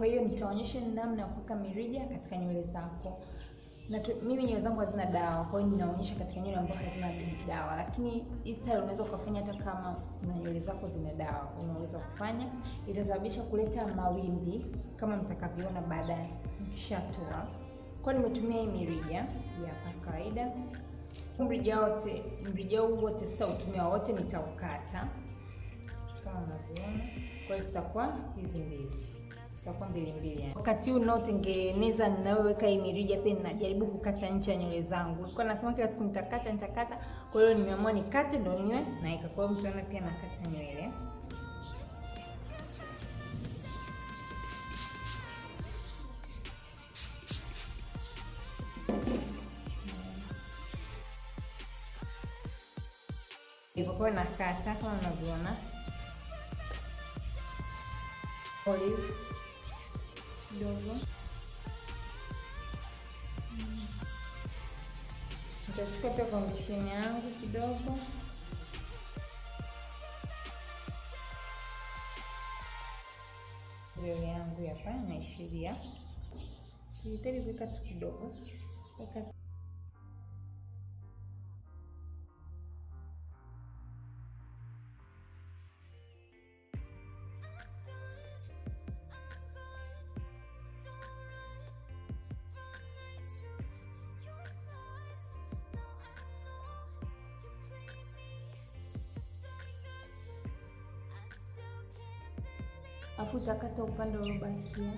Kwa hiyo nitaonyesha namna ya kuweka mirija katika nywele zako. Na tu, mimi nywele zangu hazina dawa, kwa hiyo ninaonyesha katika nywele ambazo hazina dawa, lakini hii style unaweza ukafanya hata kama na nywele zako zina dawa, unaweza kufanya. Itasababisha kuleta mawimbi kama mtakavyoona baadaye nikishatoa. Kwa hiyo nimetumia hii mirija ya kawaida. Mrija wote, mrija huu wote sitautumia wote, nitaukata kama unavyoona. Kwa hiyo zitakuwa hizi mbili zitakuwa mbili mbili yani. Wakati huu unaotengeneza ninayoweka hii mirija pia ninajaribu kukata ncha ya nywele zangu. Nilikuwa nasema kila siku nitakata nitakata, kwa hiyo nimeamua nikate ndio niwe naika. Kwa hiyo mtaona pia nakata nywele. Hivyo kwa hiyo nakata kama unavyoona olive kidogo nitachukua pia foundation yangu kidogo nywele yangu hapa naishiria sihitaji kuweka tu kidogo weka afu utakata upande uliobakia.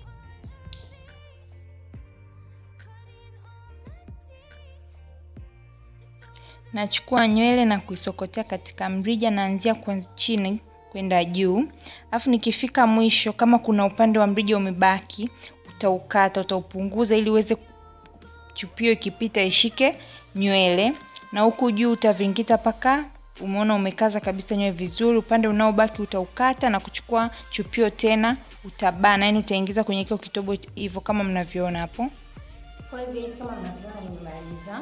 Nachukua nywele na kuisokotea katika mrija, naanzia kuanzia chini kwenda juu, alafu nikifika mwisho, kama kuna upande wa mrija umebaki, utaukata, utaupunguza ili uweze chupio ikipita ishike nywele, na huku juu utavingita paka umeona umekaza kabisa nywele vizuri. Upande unaobaki utaukata na kuchukua chupio tena utabana, yani utaingiza kwenye kile kitobo hivyo kama mnavyoona hapo. Kwa hivyo kama mnavyoona nimemaliza.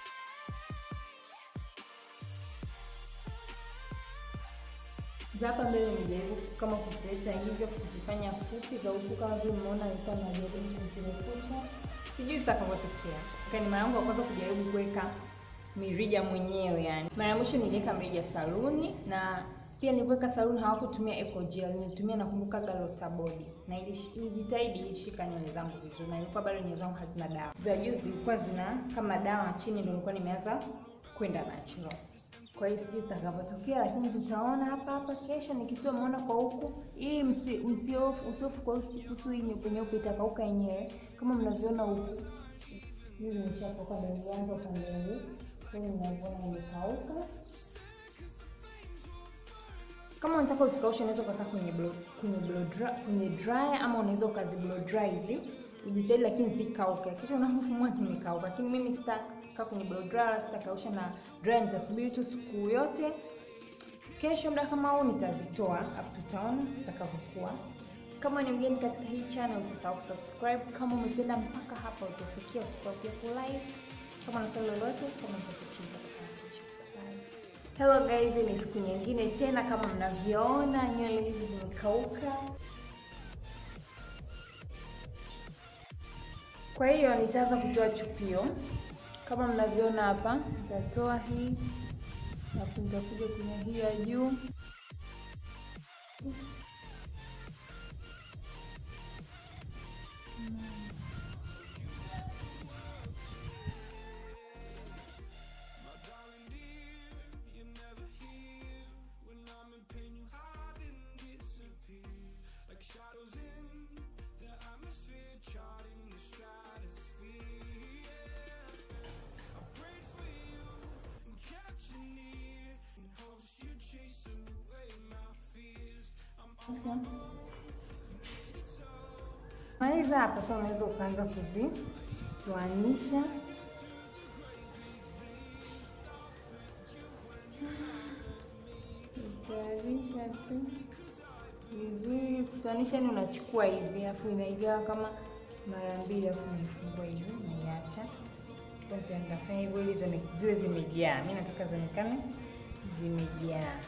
Hapa mbele nijaribu kama kuleta hivyo kuzifanya fupi za huku, kama vile mmeona nilikuwa najaribu kuzirefusha, sijui zitakavyotokea. Ni mara yangu ya kwanza kujaribu kuweka mirija mwenyewe yani. Mara ya mwisho niliweka mirija saluni na pia niliweka saluni hawakutumia eco gel, nilitumia nakumbuka Galota Body na ilijitahidi ilishika nywele zangu vizuri, na ilikuwa bado nywele zangu hazina dawa. Za juu zilikuwa zina kama dawa, chini ndio nilikuwa nimeanza kwenda natural. Kwa hiyo sijui zitakavyotokea, lakini tutaona hapa hapa kesho nikitoa maona kwa huku. Hii msiofu usiofu kwa huku, hii nyeupe nyeupe itakauka yenyewe kama mnavyoona huku. Hii nimeshakauka ndio nilianza upande huu kwa hiyo ninavyoona imekauka. Kama unataka uzikaushe, unaweza ukakaa kwenye blow, kwenye blow dry, kwenye dryer ama unaweza ukazi blow dry hivi ujitahidi, lakini zikauke. Kisha unapofumua zimekauka, lakini mimi sitakaa kwenye blow dry wala sitakausha na dryer, nitasubiri tu siku yote. Kesho muda kama huu nitazitoa, hapo tutaona zitakavyokuwa. Kama ni mgeni katika hii channel, usisahau kusubscribe. Kama umependa mpaka hapa utafikia, usikose kulike kama na swali lolote kama Hello guys, ni siku nyingine tena. Kama mnavyoona nywele hizi zimekauka, kwa hiyo nitaanza kutoa chupio kama mnavyoona hapa. Nitatoa hii alafu nitakuja kwenye hii ya juu maliza hapa sasa, unaweza ukaanza kuzitoanisha utayarisha tu vizuri. Kutoanisha ni unachukua hivi, alafu inaigawa kama mara mbili, alafu unaifungua hivi, unaiacha. Nitafanya hivyo ili ziwe zimejaa. Mimi nataka zionekane zimejaa.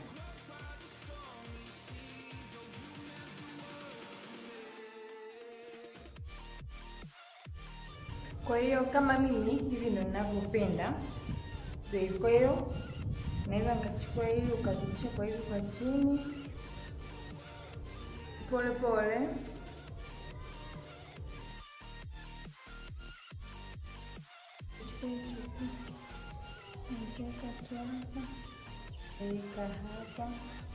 Kwa hiyo kama mimi hivi ndo ninavyopenda. So, kwa hiyo naweza nikachukua hivi ukapitisha kwa hivi kwa chini pole pole. Weka hapa,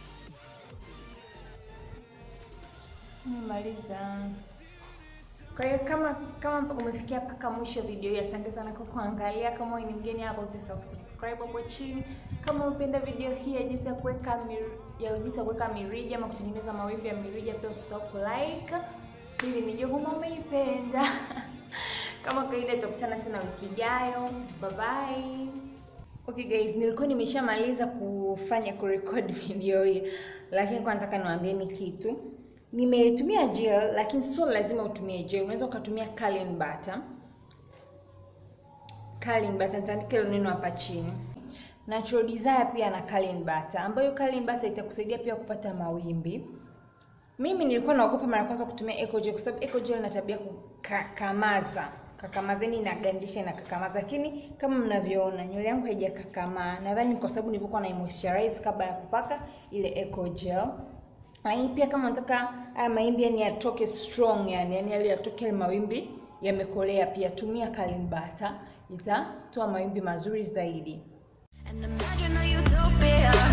nimaliza. Kwa hiyo kama kama umefikia mpaka mwisho video hii, asante sana kwa kuangalia. Kama wewe ni mgeni hapa, usisahau kusubscribe hapo chini. Kama umependa video hii ya jinsi ya kuweka ya jinsi ya kuweka mirija ama kutengeneza mawimbi ya mirija, pia usisahau kulike ili nijue kama umeipenda. Kama kawaida, tutakutana tena wiki ijayo. Bye bye. Okay guys, nilikuwa nimeshamaliza kufanya kurecord video hii, lakini kwa nataka niwaambieni kitu. Nimetumia gel, lakini sio lazima utumie gel. Unaweza ukatumia curling butter. Curling butter, nitaandika hilo neno hapa chini. Natural Desire pia na curling butter, ambayo curling butter itakusaidia pia kupata mawimbi. Mimi nilikuwa naogopa mara kwanza kutumia Eco Gel kwa sababu Eco Gel ina tabia kukakamaza kakamazeni inagandisha na kakamaza, lakini kama mnavyoona nywele yangu haijakakamaa. Nadhani kwa sababu nilivyokuwa na moisturize kabla ya kupaka ile Eco Gel. Lakini pia kama unataka haya mawimbi yani yatoke strong, yani yani yale yatoke mawimbi yamekolea, pia tumia curling butter, itatoa mawimbi mazuri zaidi. And imagine a utopia